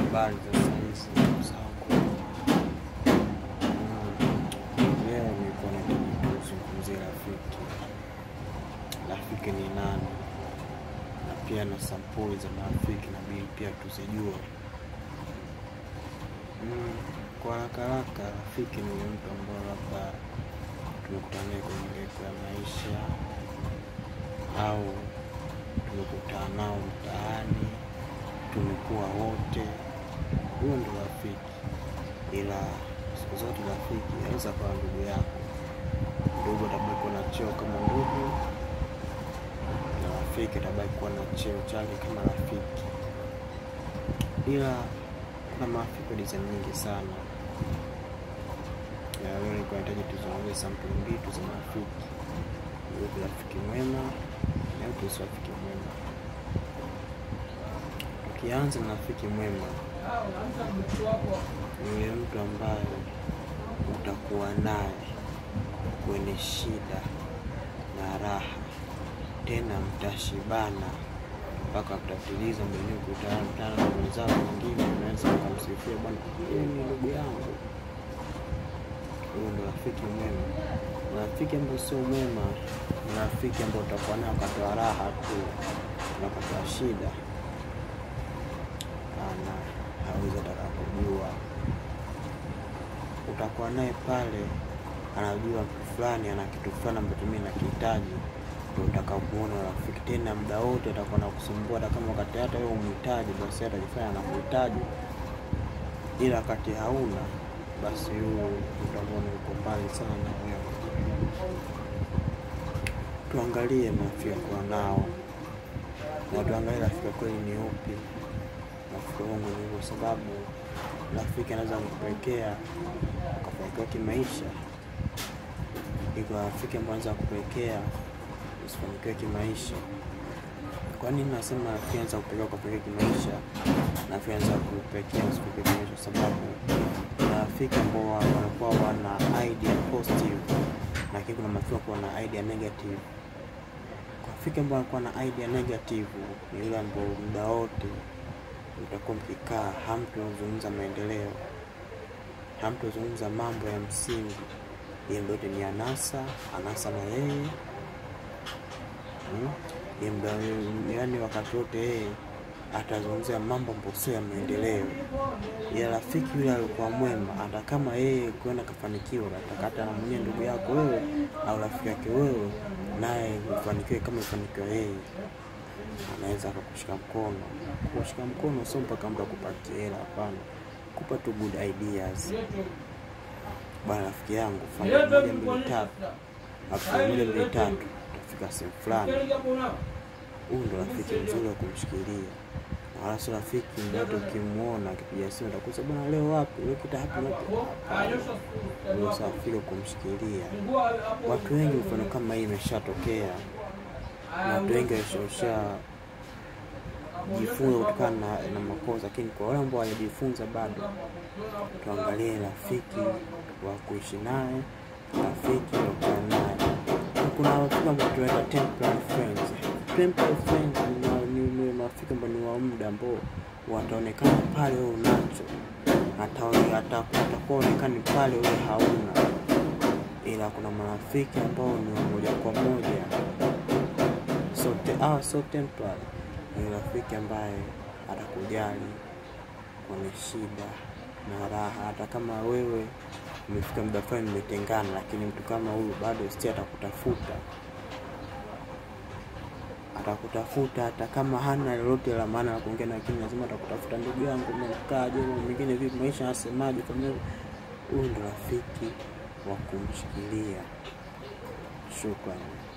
Habari za saizi ndugu zangu. Mm, Leo nilikuwa nataka kuzungumzia rafiki. Rafiki ni nani? Na pia na sampuli za marafiki inabidi pia tuzijue. Mm, Kwa haraka haraka, rafiki ni yule mtu ambaye labda tumekutana naye kwenye levo ya maisha au tumekutana nao mtaani, tumekuwa wote, huyo ndo rafiki. Ila siku zote rafiki aweza kuwa ndugu yako, ndugu atabaki kuwa na cheo kama ndugu, na rafiki atabaki kuwa na cheo chake kama rafiki. Ila kuna marafiki wa design nyingi sana, na leo nilikuwa nahitaji tuzungumzie sampuli mbili tu za marafiki, yupi rafiki mwema na yupi si rafiki mwema. Tukianza na rafiki mwema, ni yule mtu ambaye utakuwa naye kwenye shida na raha, tena mtashibana mpaka mtatiliza mwenyewe kutana na wenzao wengine, unaweza ukamsifia bwana, huyu ni ndugu yangu. Huyo ndo rafiki mwema. Na rafiki ambao sio mwema ni rafiki ambao utakuwa naye wakati wa raha tu, na wakati wa shida ana hawezi ataka kujua. Utakuwa naye pale, anajua mtu fulani ana kitu fulani ambacho mimi nakihitaji, ndio utakamuona rafiki. Tena muda wote atakuwa nakusumbua, hata kama wakati hata wewe umhitaji, basi hata atajifanya anakuhitaji, ila wakati hauna, basi huyo utamwona yuko mbali sana na wewe. Tuangalie marafiki kuwa nao na tuangalie rafiki wa kweli ni upi, rafiki wangu ni kwa sababu rafiki anaweza kukupelekea ukafanikiwa kimaisha, iko rafiki ambayo anaweza kupelekea usifanikiwe kimaisha. Kwa nini nasema rafiki anaweza kupelekea ukafanikiwa kimaisha na rafiki anaweza kupelekea usifanikiwe kimaisha? Kwa sababu kuna rafiki ambao wanakuwa wana idea positive, lakini kuna marafiki ambao wana idea negative. Kwa rafiki ambao anakuwa na idea negative ni yule ambao muda wote utakuwa mkikaa hamtozungumza maendeleo, hamtozungumza mambo ya msingi. Yeye ndio yote ni anasa, anasa na yeye mm? Yeye muda yaani wakati wote yeye atazungumzia mambo ambayo sio ya maendeleo. Ya rafiki yule alikuwa mwema, hata kama yeye kuenda kafanikiwa, ataka hata na mwenyewe ndugu yako wewe au rafiki yake wewe, naye ufanikiwe kama ifanikiwa yeye anaweza akakushika mkono. Kushika mkono sio mpaka mtu akupatie hela, hapana, kupa tu good ideas. Bwana rafiki yangu, fanya moja mbili tatu, akifanya moja mbili tatu, utafika sehemu fulani. Huyu ndo rafiki mzuri wa kumshikilia, na wala sio rafiki mdoto. Ukimwona akipiga simu utakuza bwana, leo wapi? Leo kita hapa na hapa. Huyo sio rafiki wa kumshikilia. Watu wengi mfano kama hii imeshatokea, na watu wengi washausha jifunza kutokana na, na makosa, lakini kwa wale ambao hawajajifunza bado, tuangalie rafiki wa kuishi naye, rafiki wa kukaa naye. Na Kuna rafiki ambao tunaita temporary friends. Temporary friends ni wa- ni ni marafiki ambao ni wa muda ambao wataonekana pale wewe unacho, Hata- hata- watakuwa onekani pale wewe hauna, ila kuna marafiki ambao ni wa moja kwa moja sote ah, so temporary ni rafiki ambaye atakujali kwenye shida na raha, hata kama wewe umefika muda fulani mmetengana, lakini mtu kama huyu bado sti atakutafuta, atakutafuta hata kama hana lolote la maana la kuongea, lakini lazima atakutafuta, ndugu yangu, umemkaaje? Mambo mengine vipi, maisha yanasemaje? Familia. Huyu ndo rafiki wa kumshikilia. Shukrani.